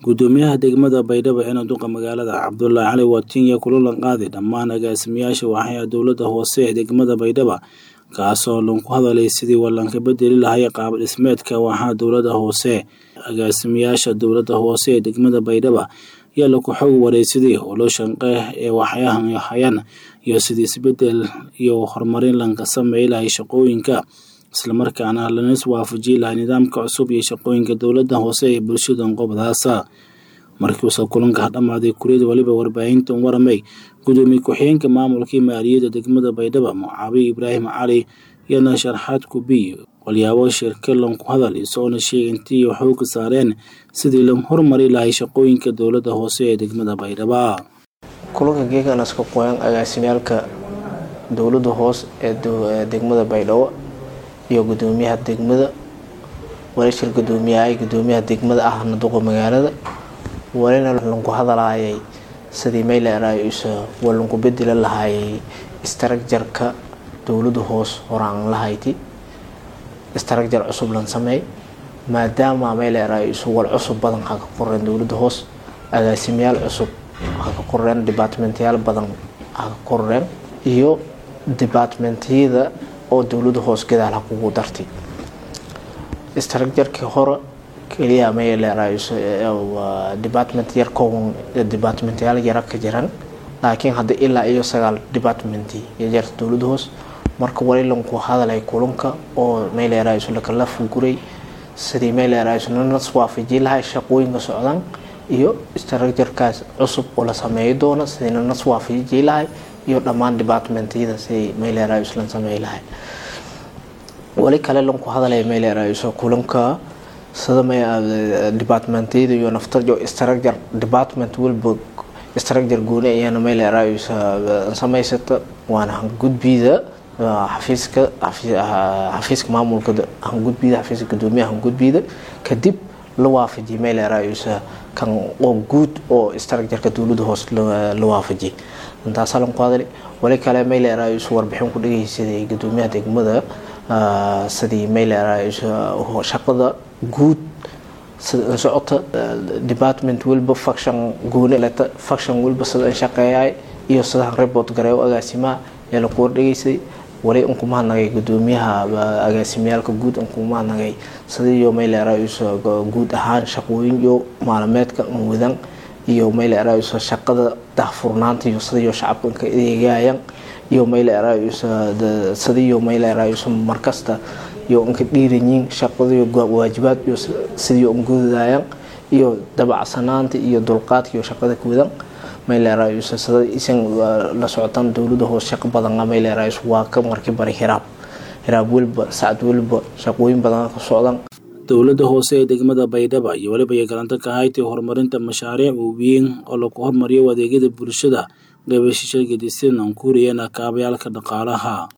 gudoomiyaha degmada baydhabo ee duqa magaalada cabdulaahi cali watinya kula qaaday dhammaan agaasimayaasha waaxyaha dowladda hoose ee degmada baydhaba kaasoo lanku hadalay sidii wallanka bedeli lahay qaab dhismeedka waaxaha dowladda hoose agaasimayaasha dowladda hoose ee degmada baydhaba ayaa laku xog wareysaday howlo shanqe ee waxyahan hayaan iyo sidii isbedel iyo horumarin lanka sameey lahay shaqooyinka islamarkaana lanas waafajiyi lahay nidaamka cusub iyo shaqooyinka dowladda hoose ee bulshada qobdaasa markiiuusa kulanka dhammaaday kuriyada waliba warbaahintan waramay gudoomiye ku-xigeenka maamulkii maaliyadda degmada baydhaba mucaawiye ibraahim cali iyana sharxaad kubiy walyaabo shirka lanku hadal isoona sheegay intii xooga saareen sidii la horumari lahay shaqooyinka dowladda hoose ee degmada baydhaba kulanka geekanaska qoyan agaasimyaalka dowladda hoose ee degmada baydhabo iyo gudoomiyaha degmada walashir gudoomiyahay gudoomiyaha degmada ahna duqa magaalada walina lanku hadalaayay sidii mayleraysa waa lanku bedela lahaayay istraakjarka dowladda hoose horaan lahayti istraakjar cusub lan sameey maadaama maylerayso wal cusub badan ha ka koreen dowladda hoose agaasimayaal cusub ha ka koreen departmentyaal badan ha ka koreen iyo departmentyada oo dowladda hoose gadaal ha kugu dartay istraakjarkii hore keliya maylerayso department yar kooban departmentyaal yara ka jiran laakiin hadda ilaa iyo sagaal department yarta dowladda hoose marka wali lanku hadalay kulanka oo maylerayso lakala fuguray sidii maylerayso nanas waafaji lahay shaqooyinka socdaan iyo istraakjarkaas cusub oo la sameeyi doono sidii nanas waafaji lahay iyo dhammaan departmentyada sidii maylerayso la sameey lahay wali kale lanku hadalay maylerayso kulanka sida departmentyada iyo naftarjo istraakjar department walba istraakjar gooni ayaana maylerayso samaysata waana hangudbida xafiiska xafiiska maamulka hangudbida xafiiska gudoomiyaha hangudbida kadib la waafajiye maylerayso kan oo guud oo istraakjarka dowladda hoose la waafajiye intaasaa lanku hadali wali kale maylerayso warbixin ku dhageysaday gudoomiyaha degmada sidii maylerayso shaqada guud sida socota department walba faction gooni leta faction walba sida an shaqeeyay iyo sida report gareeyo agaasimaha ee laku wardhegeysay wali unku mahadnagay gudoomiyaha agaasimiyaalka guud unku mahadnagay sidaiyo maylerayso guud ahaan shaqooyin iyo maalameedka wadan iyo maylerayso shaqada daahfurnaanta iyo sidaiyo shacabka ka adeegayaan iyo maylerayso sidaiyo maylerayso markasta iyo inka dhiiranyiin shaqadiyo waajibaad iyo sidii ungudayaan iyo dabacsanaanta iyo dulqaadka iyo shaqada kuwadan maylerayso sida isan la socotaan dowladda hoose shaqo badan maylerayso waa ka markii bari hiraab hiraab welba sacad welba shaqooyin badan ka socdan dowladda hoose ee degmada baydhaba iyo waliba iyo galanto ka haytay horumarinta mashaariic waaweyn oo lagu hormariyo adeegyada bulshada qeybashisha gedisan aan ku huriyeen kaabayaalka dhaqaalaha